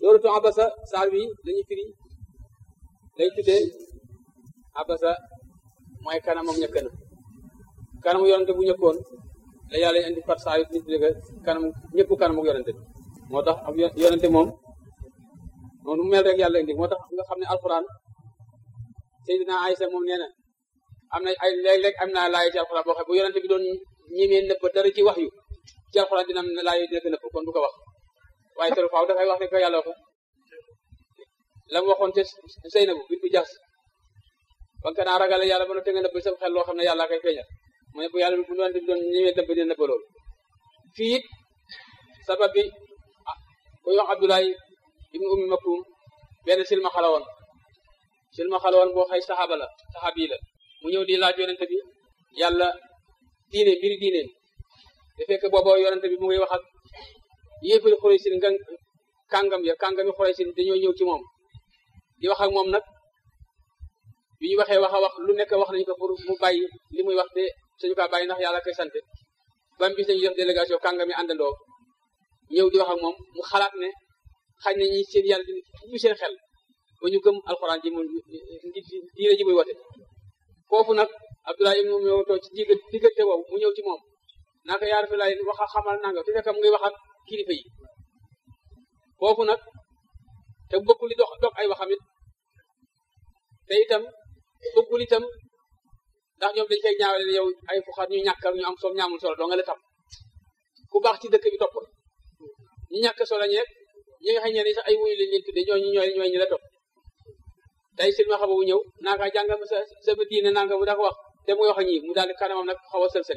sóoratu abasa saar wi lañuy firi lay tuddee abasa mooy kanamam ñëkk na kanamu yonante bu ñëkkoon la yàlla indi fat saa yu nit ñi kanam ñëkku kanamu yonante bi moo tax ab yonante moom moom nu mel rek yàlla indi moo tax nga xam ne alxuraan Seydina Aysa moom nee na am na ay léeg-léeg am naa laay ci alxuraan boo xam bu yonante bi doon ñemee nëbb dara ci wax yu ci alxuraan dina am ne laay dina ko nëbb kon du ko wax waaye tero faaw dafay wax ne ko yàlla waxe la mu waxoon te Seynabu bit bu jaas ba nga naa ragale yàlla ba na te nga nëbb sa xel loo xam ne yàlla koy feeñal mu ne bu yàlla bu yonante bi doon ñemee nëbb dina nëbb loolu fii it sabab bi koy wax Abdoulaye ibnu ummi maktum benn silma xalawoon silma xalawoon boo xëy saxaaba la saxaabi la mu ñëw di laaj yonente bi yàlla diine mbiri diine te fekk booba yonente bi mu ngi wax ak yéefari xuraysin nga kàngam ya kàngami xuraysin dañoo ñëw ci moom di wax ak moom nag bi ñu waxee wax a wax lu nekk wax nañ ko pour mu bàyyi li muy wax te suñu kaa bàyyi ndax yàlla koy sant ba mu bis nañu def délégation kàngami àndandoo ñëw di wax ak moom mu xalaat ne xañ na ñi seen yàlla di ubbi seen xel ba ñu gëm alxuraan ji mu diine ji muy wote foofu nag Abdoulaye ibnu Ummi Maktum ci digg diggante boobu mu ñëw ci moom naka yaa rafi laay wax xamal nanga te fekk mu ngi wax ak kilifa yi foofu nag te bëggul li dox dox ay waxam it te itam bëggul itam ndax ñoom dañ koy ñaawale yow ay fuxaat ñu ñàkk ñu am solo ñaamul solo doo nga la tam ku baax ci dëkk bi topp ñu ñàkk solo ñeeg ñi nga xam ne sax ay wuyu lañ leen tudde ñooñu ñooy ñooy ñu la topp tey silma xaba bu ñëw naaka jàngal ma sa sa diine nanga mu da ko wax te muy wax a ñii mu daal di kanamam nag xaw a sël-sël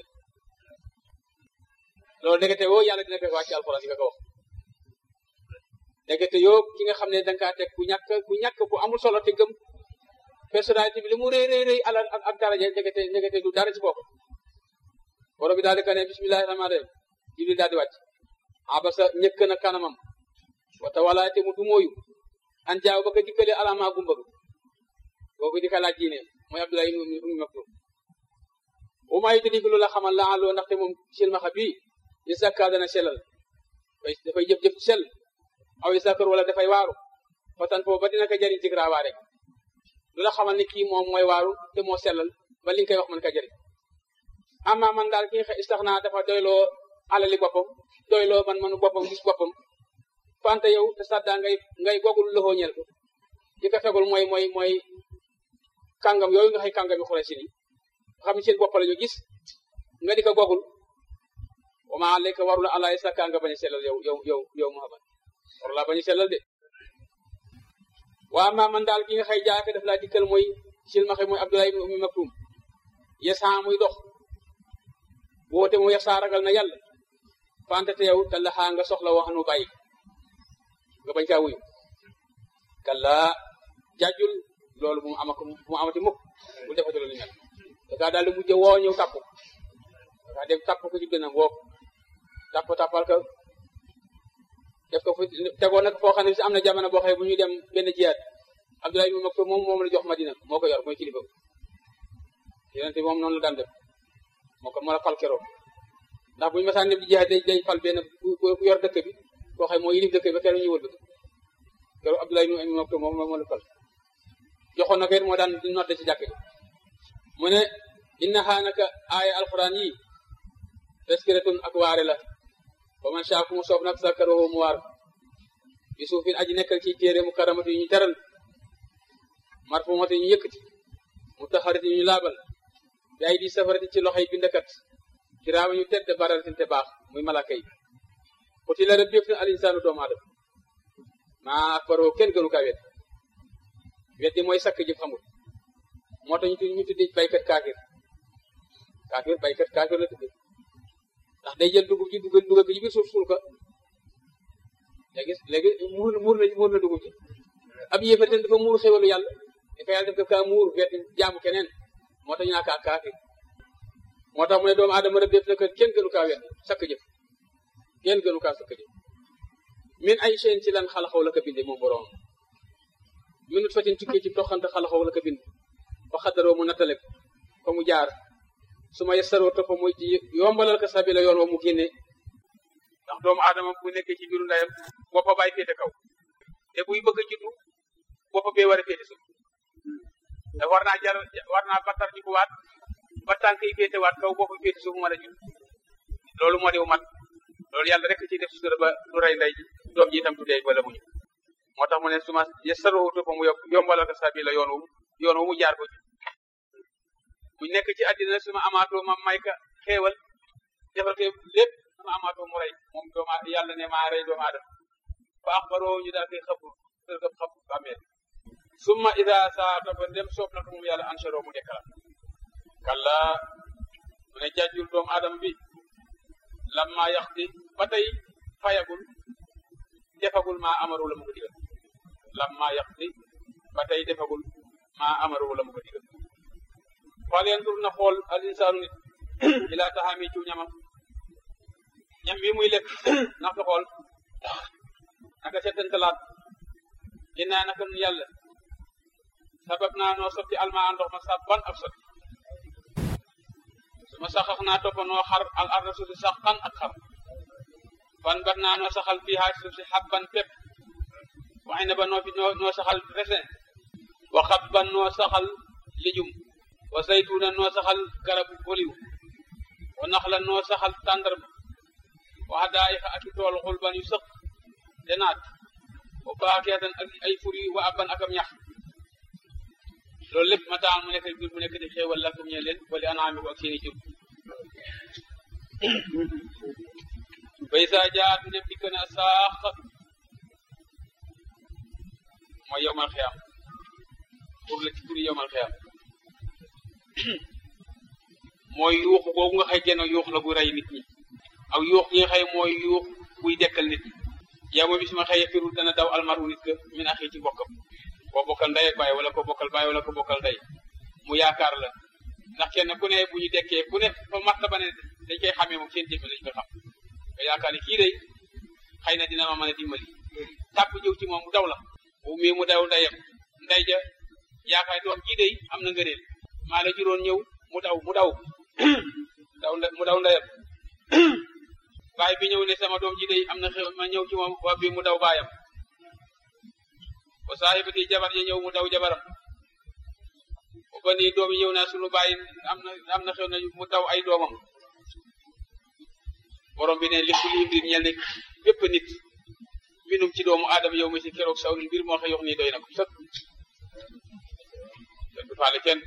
loolu ndekete woo yàlla dina fekk wàcc alxuraan di nga ko wax ndekete yoo ki nga xam ne danga kaa teg ku ñàkk ku ñàkk ku amul solo te gëm personnalité bi li mu rëy rëy rëy alal ak ak daraja ndekete ndekete du dara ci bopp borom bi daal di ka ne bismillahi rahmaani rahim jibril daal di wàcc abasa ñëkk na kanamam wata wala te mu du mooyu an jaaw ba ko dikkale alama gumba boobu di ka laaj diine mooy Abdoulaye ibnu Maktum bu ma yitali ko lu la xamal la aloo ndaxte moom silmaxa bii yi sakka dana sellal dafay jëf-jëf ci sell aw yi sakkar wala dafay waaru fatan foofu ba dina ko jëriñ ci graawaare lu la xamal ni kii moom mooy waaru te moo sellal ba li nga koy wax man ka jëriñ amma man daal ki nga istax naa dafa doyloo alali boppam doyloo man manu boppam gis boppam fante yow te sadda ngay ngay gogul loxoo ñel ko di ko fegul mooy mooy mooy kàngam yooyu nga xëy kàngami xure si ni xam ne seen bopp la ñu gis nga di ko gogul wa ma alayka warula ala sakka nga bañ a sellal yow yow yow yow Muhammad warula bañ a sellal de waa ma man daal ki nga xëy jaake daf laa dikkal mooy silmaxe mooy Abdoulaye ibn Ummi Maktum yesaa muy dox woote mu yesaa ragal na yàlla fante te yow te laxaa nga soxla wax nu bàyyi nga bañ kaa wuyu kalla jajjul loolu bu mu amako bu mu amati mukk bu defati loolu mel da kaa daal di mujj woo ñëw tàpp da kaa dem tàpp ko ci gënam woo tàpp tàppal ko def ko fu tegoo nag foo xam ne si am na jamono boo xëy bu ñuy dem benn jiyaat Abdoulaye ibn Maktum moom moom la jox Madina moo ko yor mooy kilifa yonente moom noonu la daan def moo ko moo la fal keroog ndax bu ñu masaan dem di jiyaat day day fal benn ku yor dëkk bi koo xam moo yilif dëkk bi ba keroog ñu wëlbët keroog Abdoulaye ibn Maktum moom moo la fal joxoon na ko it moo daan di nodde ci jàkk ji mu ne inna xaa naka aaya alquran yi taskiratun ak waare la ba man shaa ku mu soob nag sakkaroo mu waar bi suufin aji nekkal ci téere mu karamati yu ñu teral marfumati yu ñu yëkkati mu taxarati yu ñu laabal bi ay di safarati ci loxoy bindakat ci raama ñu tedd bararatin te baax muy malaka yi xuti la rëbb yëf na al insaanu doomu aadama maa akbaroo kenn gënu kaa wet weddi mooy sakk jëf xamul moo tax ñu tuddi baykat kaafir kaafir baykat kaafir la tudde ndax day jël dugub ji dugal dugal ko ci biir suuf suul ko léegi léegi muur muur na muur na dugub ji ab yéefar ten dafa muur xéwalu yàlla dafa yàlla def ko kaa muur weddi jaamu keneen moo tax ñu naa kaa kaafir moo tax mu ne doomu aadama rëbb def na ko kenn gënu kaa weddi sakk jëf kenn gënu kaa sakk jëf min ay chaine ci lan xalaxaw la ko binde moom borom minut fatin tukkee ci toxante xalaxaw la ko bind fa xadaroo mu nattale ko fa mu jaar su ma yesaroo topp muy ci yombalal ko sabila yoon wa mu génne ndax doomu aadama bu nekkee ci biiru ndeyam boppa bàyyi féete kaw buy bëgg a juddu bopp bee war a féete suuf te war naa jar war naa battar ji ko waat ba tànk yi féete waat kaw bopp féete suuf mën a judd loolu moo di mat loolu yàlla rek ciy def sutura ba du rey ndey doom ji itam du dee wala muñu moo tax mu ne suma yassaruhu topp mu yombalal ko sabila yoon wu yoon wu mu jaar ko ci bu nekk ci àddina suma amaatoo ma may ka xéewal defal ko lépp suma amaatoo mu rey moom dooma yàlla ne maa rey doomu aadama fa axbaroo ñu daal koy xëpp tër ko xëpp bàmmeel summa ida saata ba dem soob na ko moom yàlla ansharo mu dekkala kalla mu ne jàjjul doomu aadama bi lamma yaxti ba tey fayagul defagul maa amaru la mu ko digal lamma yaxti ba tey defagul maa amaru la mu ko digal fal yandur na xool al insaanu nit ila taxaami ci ñamam ñam bi muy lekk na ko xool naka settantalaat innaa naka nun yàlla sabab naa noo sotti almaa ndox ma sabban ab sotti suma saxax naa toppa noo xar al arda suuf si saxan ak xar fan bat naa noo saxal fii haa suuf si xabban pepp waxi na ba noo fi noo saxal resin wa xabban noo saxal lijum wa saytuuna noo saxal garabu oliw wa naxla noo saxal tàndarma wa hadaayiqa ak tool xulban yu sëq te naat wa faakiyatan ak ay fur yu wa abban akam ñax loolu lépp mataan mu nekk jur mu nekk di xéewal lakum ñe leen wali anaami ko ak seeni jur bay saa jaat ndem dikk na saax mooy yowmal xiyam pour la ci turi yowmal xiyam mooy yuux boobu nga xëy genn yuux la gu rey nit ñi ak yuux gi nga xëy mooy yuux buy dekkal nit ñi yow ma bis ma xëy firul dana daw almaru nit ka min axi ci bokkam koo bokkal ndey ak baay wala ko bokkal baay wala ko bokkal ndey mu yaakaar la ndax kenn ku ne bu ñu dekkee ku ne fa matt ba ne dañ koy xamee moom seen jëfe lañ ko xam nga yaakaar ne kii day xëy na dina ma mën a dimbali tàpp ñëw ci moom mu daw la bu mii mu daw ndeyam ndey ja yaakaar doom kii day am na ngëneel maa la juróon ñëw mu daw mu daw daw mu daw ndeyam baay bi ñëw ne sama doom ji day am na xew ma ñëw ci moom waa bi mu daw baayam wa saahibati jabar ya ñëw mu daw jabaram ba nii doom yi ñëw naa sunu baay am na am na xew na mu daw ay doomam borom bi ne lépp li mbir ñel ne bépp nit minum ci doomu aadama yow mi si keroog saw mbir moo xa yox nii doy na ko sëkk du faale kenn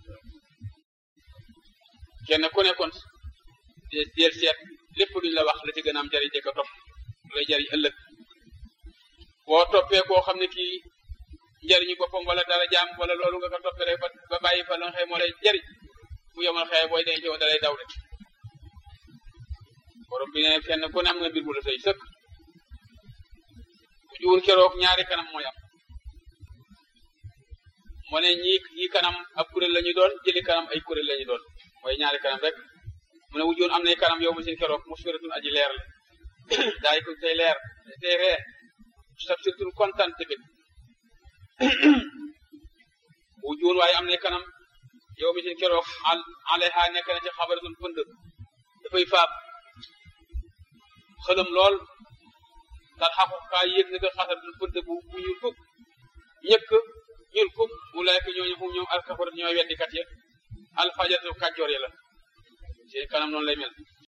kenn ku nekkoon del seet lépp luñ la wax la ci gën a am jariñ de ko topp lu lay jariñ ëllëg boo toppee koo xam ne kii njariñu boppam wala dara jaam wala loolu nga ko toppee rek ba bàyyi fa la nga xëy moo lay jariñ bu yomal xëy booy denc woon da lay daw rek borom bi ne kenn ku ne am nga mbir mu la say sëkk bu juwul keroog ñaari kanam mooy am moo ne ñii ñii kanam ab kuréel la ñu doon jëli kanam ay kuréel la ñu doon mooy ñaari kanam rek mu ne wujjoon am nay kanam yow ma seen keroog musfiratun aji leer la daay ko tey leer tey ree sab surtun kontaan tamit wujjoon waaye am nay kanam yow mi seen keroog al alayha nekk na ci xabaratun pënd dafay faab xëlëm lool tar xaqu kaa yéeg na ko xasaratun pënd bu bu ñuul kuk ñëkk ñuul kuk wulaayka ñooñu fu ñoom alkafarat ñooy weddikat ya alfajatu kàccoor ya la seen kanam noonu lay mel